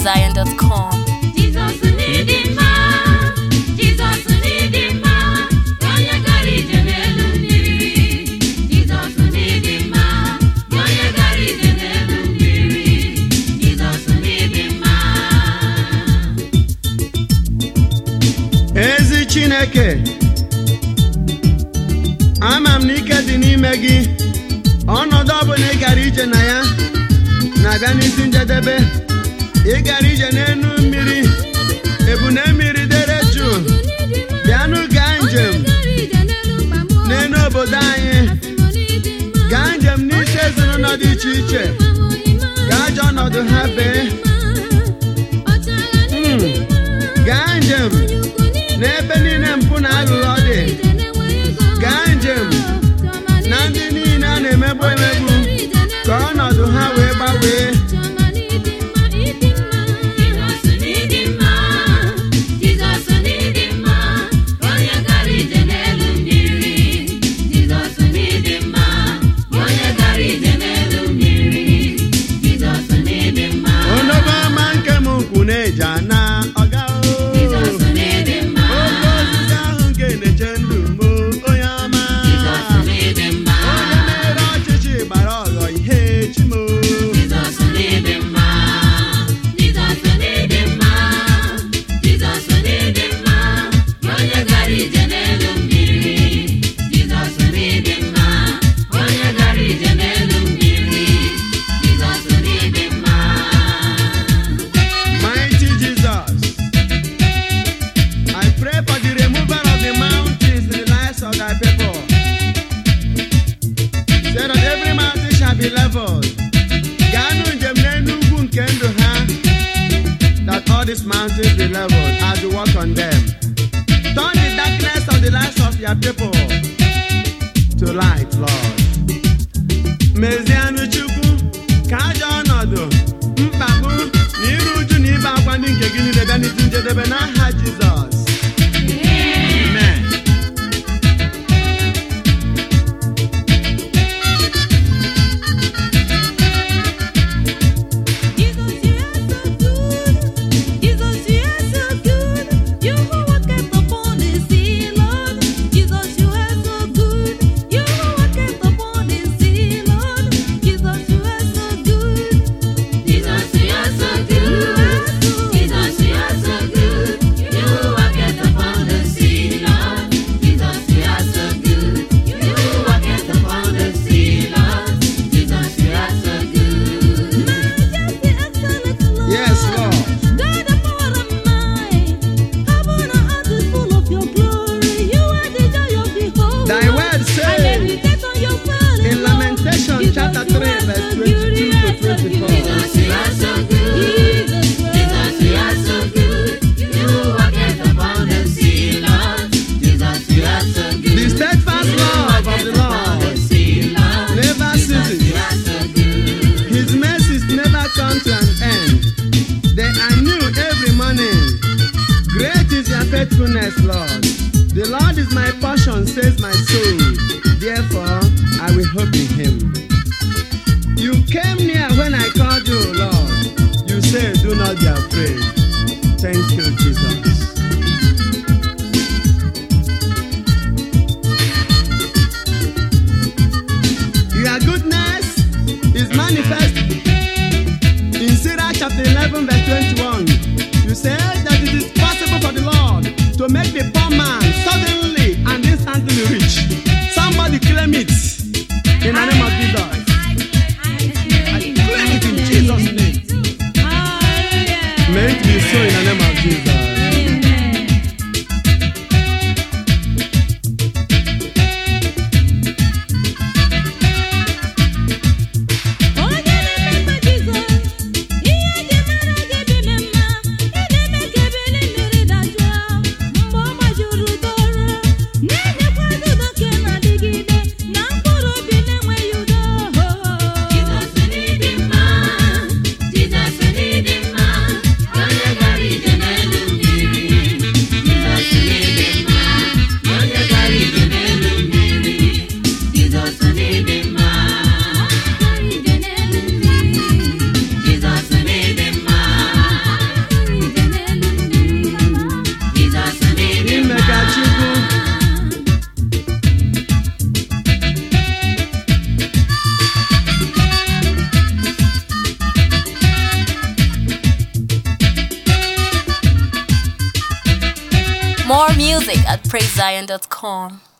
PraiseZion.com. Jizọs n'ịdị mma, Jizọs n'ịdị mma, onye gara ije n'elu mmiri. Jizọs n'ịdị mma, onye gara ije n'elu mmiri. Jizọs n'ịdị mma. ezi chineke ama m na ike dị n'ime gị ọnọdụ ọbụla ị gara ije na ya na-abịa n'isi njedebe ị gara ije n'elu mmiri ebune mmiri dere jụụ bịanụ gaa njem n'elu obodo anyị gaa njem n'isi ezinụlọ dị iche iche gaa ajọ ọnọdụ ha bee Mm. gaa njem n'ebe niile mpụ na aghụghọ dị gaa njem na ndị niile a na-emegbu emegbu ka ọnọdụ ha wee gbanwee Jizọs n'ịdị mma, Jizọs n'ịdị mma, onye gara ije n'elu mmiri. Jizọs n'ịdị mma, onye gara ije n'elu mmiri. Jizọs n'ịdị mma. onogo ọma nke m ukwu na-eji ana ọga o. Jizọs n'ịdị mma. oke osisi ahụ nke na-eche ndụ m o, onye ọma Jizọs n'ịdị mma. onye mere ọchịchị gbara ọghọ ihe chimo Jizọs n'ịdị mma. Jizọs n'ịdị mma. Jizọs n'ịdị mma. Onye gara ije n'elu mmiri. Jizọs n'ịdị mma. Onye gara ije n'elu mmiri. Jizọs n'ịdị mma. mighty Jesus I pray for the removal of the mountains in the lives of thy people so that every mountain shall be leveled gaanụ njem n'elu ugwu nke ndụ ha that all these mountains be leveled as you walk on them turn the darkness of the lives of your people to light Lord mezianụ chukwu ka ajọ ọnọdụ mkpagbu na iru uju na ibe akwa ndị nke gị niile bịa n'isi njedebe n'aha jizọs amen Jesus, you are so good. Jesus, you are so good. You who walketh upon the sea, Lord. Jesus, you are so good. You who walketh upon the sea, Lord. Jesus, you are so good. Jesus, you are so good. Jesus, you are so good. You walketh upon the sea, Lord. Jesus, you are so good. You walketh upon the sea, Lord. Jesus, you are so good. Majesty, excellent Lord. Yes, Lord. God of power and might. Heaven and earth is full of your glory. You are the joy of the whole Thy world. word I says meditate on your word, in Lord. Lamentation Jesus, chapter you 3 are verse so 22 good, you to are so 24. good. Jesus, you are so good. Jesus, you are so good. You walketh upon the sea, Lord. Jesus, you are so good. The steadfast love of the Lord never ceases. His mercies never come to an end. They are new every morning. Great is your faithfulness, Lord. The Lord is my portion, says my soul. Therefore, I will hope in him. You came near when I called you, Lord. You said, Do not be afraid. Thank you, Jesus. Your goodness is manifest in Sirach chapter 11, verse 21. You said that it is possible for the Lord to make the poor man suddenly and instantly rich. Somebody claim it in the name of Jesus. I claim it in Jesus' name. Hallelujah. May it be so in the name of Jesus. Amen. Onye na-emekpa Jizọs, ihe eji mara gị dị m mma, ị na-eme ka ebili mmiri dajụọ mgbe ọ gbajuru doro, na-enyekwa udo nke na-adịgide na mkpụrụ obi na-enweghị udo. Jesus n'ịdị mma, Jesus n'ịdị mma, onye gara ije n'elu mmiri. music at praisezion.com.